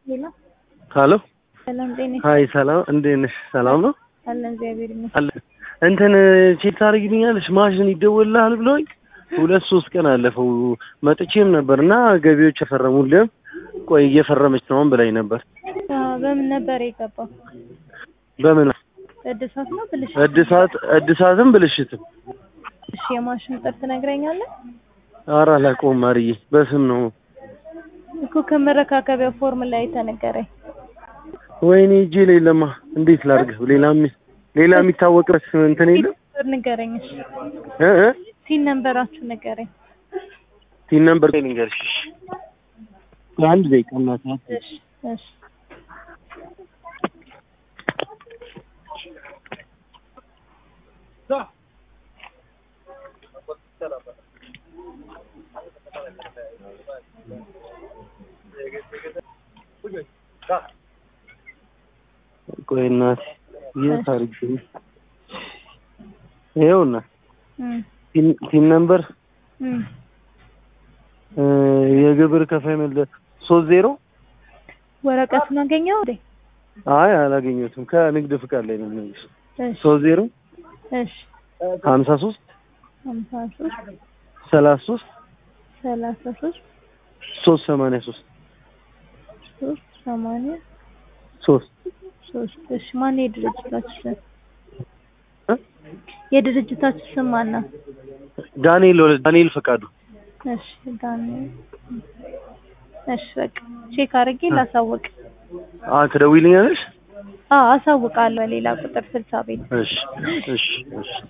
ሄሎ ሀሎ ሰላም ጤና ሀይ ሰላም እንዴት ነሽ? ሰላም ነው አለን እግዚአብሔር ይመስገን። አለ እንትን ቼክ ታደርጊልኛለሽ? ማሽን ይደወልልሃል ብለውኝ ሁለት ሶስት ቀን አለፈው። መጥቼም ነበር እና ገቢዎች የፈረሙልህም ቆይ እየፈረመች ነው ብላኝ ነበር። አዎ፣ በምን ነበር የገባው? በምን እድሳት ነው ብልሽ? እድሳት እድሳትም ብልሽትም እሺ፣ የማሽን ቁጥር ትነግረኛለህ? ኧረ አላውቀውም ማርዬ፣ በስም ነው። እኮ ከመረካከቢያ ፎርም ላይ ተነገረኝ። ወይኔ እጄ ላይ ለማ እንዴት ላድርግ? ሌላ የሚ- ሌላ የሚታወቅበት እንትን የለም ቁጥር ንገረኝ። እሺ፣ እ እ ሲን ነንበራችሁ ንገረኝ። ቲን ነምበር ላይ ልንገርሽ። አንድ ደቂቃ እናት እሺ፣ እሺ፣ ቆይ እናት የት አድርጌ ይኸውና እም፣ ቲን- ቲን ነምበር እም። እ የግብር ከፋይ መለ ሶስት ዜሮ ወረቀቱን አገኘው እንዴ? አይ አላገኘሁትም። ከንግድ ፍቃድ ላይ ነው የሚልሽ። እሺ፣ ሶስት ዜሮ እሺ፣ ሀምሳ ሶስት ሀምሳ ሶስት ሰላሳ ሶስት ሰላሳ ሶስት ሶስት ሰማንያ ሶስት ሶስት ሰማንያ ሶስት ሶስት እሺ፣ ማን የድርጅታችሁ ስም? እ? የድርጅታችሁ ስም ማን ነው? ዳንኤል ወለ- ዳንኤል ፈቃዱ እሺ ዳንኤል። እሺ በቃ ቼክ አድርጌ ላሳውቅ። አ ትደውይልኛለሽ? አዎ አሳውቃለሁ። ሌላ ቁጥር ስልሳ ቤት እሺ እሺ እሺ